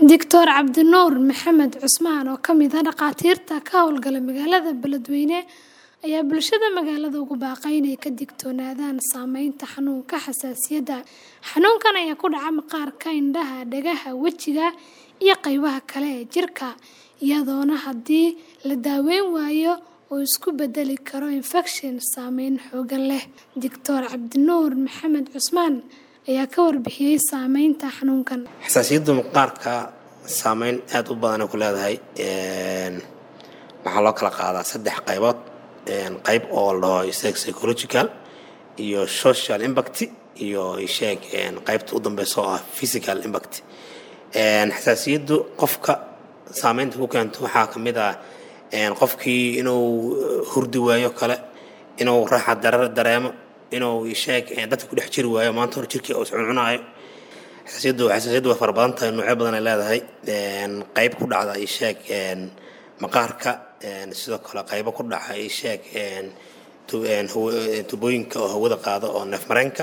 Dr Cabdinuur Maxamed Cusmaan oo ka mid ah dhakhaatiirta ka howlgala magaalada Beledweyne ayaa bulshada magaalada ugu baaqay inay ka digtoonaadaan saameynta xanuunka xasaasiyadda. Xanuunkan ayaa ku dhaca maqaarka, indhaha, dhagaha, wejiga iyo qaybaha kale ee jirka, iyadoona haddii la daweyn waayo uu isu beddeli karo infekshan saameyn xooggan leh. Dr Cabdinuur Maxamed Cusmaan ayaa ka warbixiyay saameynta xanuunkan. xasaasiyadda maqaarka saameyn aad u badan ay ku leedahay waxaa loo kala qaadaa saddex qaybood qayb oo la dhaho isaga psychological iyo social impact iyo isheeg qaybta u dambeysa oo ah physical impact xasaasiyaddu qofka saameynta ku keento waxaa ka mid ah qofkii inuu hurdi waayo kale inuu raaxa darar dareemo inuu isheeg dadka ku dhex jiri waayo maanta hor jirkii uu iscuncunaayo xasaasiyaddu xasaasiyaddu way fara badan tahay noocyo badan ay leedahay qayb ku dhacda isheeg maqaarka sidoo kale qaybo ku dhaca isheeg tubooyinka oo hawada qaado oo neefmareenka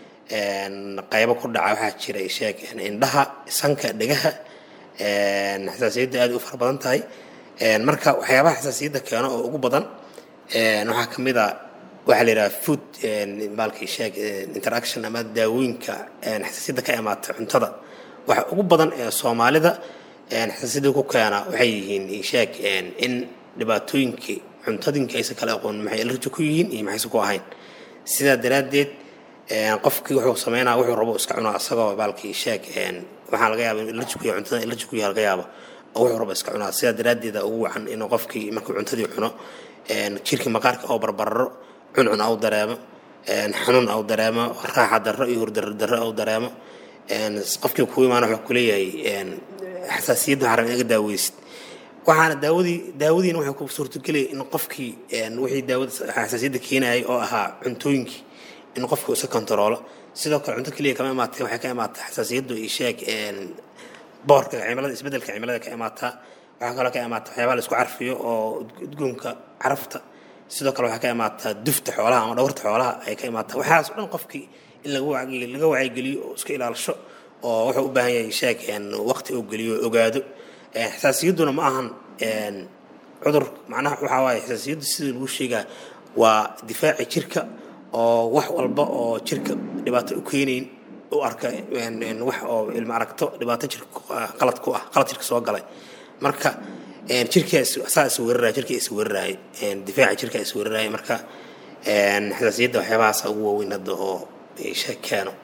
qaybo ku dhaca waxaa jira isheeg indhaha sanka dhegaha xasaasiyadda aad u fara badan tahay marka waxyaabaha xasaasiyadda keeno oo ugu badan waxaa ka mid a waxaa la yidhaha food baalkii sheeg interaction ama daawooyinka xasaasiyadda ka imaata cuntada waxa ugu badan ee soomaalida xasaasiyadda ku keena waxay yihiin sheeg in dhibaatooyinkii cuntadinka aysan kala aqoon maxay allergy ku yihiin iyo maxaysan ku ahayn sidaa daraaddeed qofkii wuxuu sameynaa wuxuu rabo iska cunaa isagoo baalkii sheeg waxaa laga yaaba in allergy ku yahay cuntada allergy ku yahay laga yaabo oo wuxuu rabo iska cunaa sidaa daraaddeeda ugu wacan inuu qofkii markuu cuntadii cuno jirkii maqaarka oo barbararo cuncun au dareemo xanuun au dareemo raaxa darro iyo hurdarro darro au dareemo qofkii kuu imaana wuxuu kuleeyahay xasaasiyadda waxaa rabaa inaga daaweysid waxaana daawadii daawadiina waxay ku suurtagelaya in qofkii wixii daawada xasaasiyadda keenayay oo ahaa cuntooyinkii in qofku iska kontaroolo sidoo kale cunto keliya kama imaatay waxay ka imaataa xasaasiyaddu iyo sheeg boorka cimilada isbeddelka cimilada ka imaataa waxaa kaloo ka imaata waxyaabaha la isku carfiyo oo udgoonka carafta sidoo kale waxaa ka imaataa dufta xoolaha ama dhawrta xoolaha ay ka imaataa waxaas o dhan qofkii in laga wacyigeliyo oo iska ilaalisho oo wuxuu u baahan yahay sheeg waqti uu geliyo ogaado xasaasiyadduna ma ahan cudur macnaha waxaa waaye xasaasiyaddu sida lagu sheegaa waa difaaci jirka oo wax walba oo jirka dhibaato u keenayn u arka wax oo ilma aragto dhibaato jirka qalad ku ah qalad jirka soo galay marka jirkaa saa is weeraraya jirka is weeraraya difaaca jirka is weeraraya marka xasaasiyadda waxyaabahaasa ugu waaweyn hadda oo sheeg keeno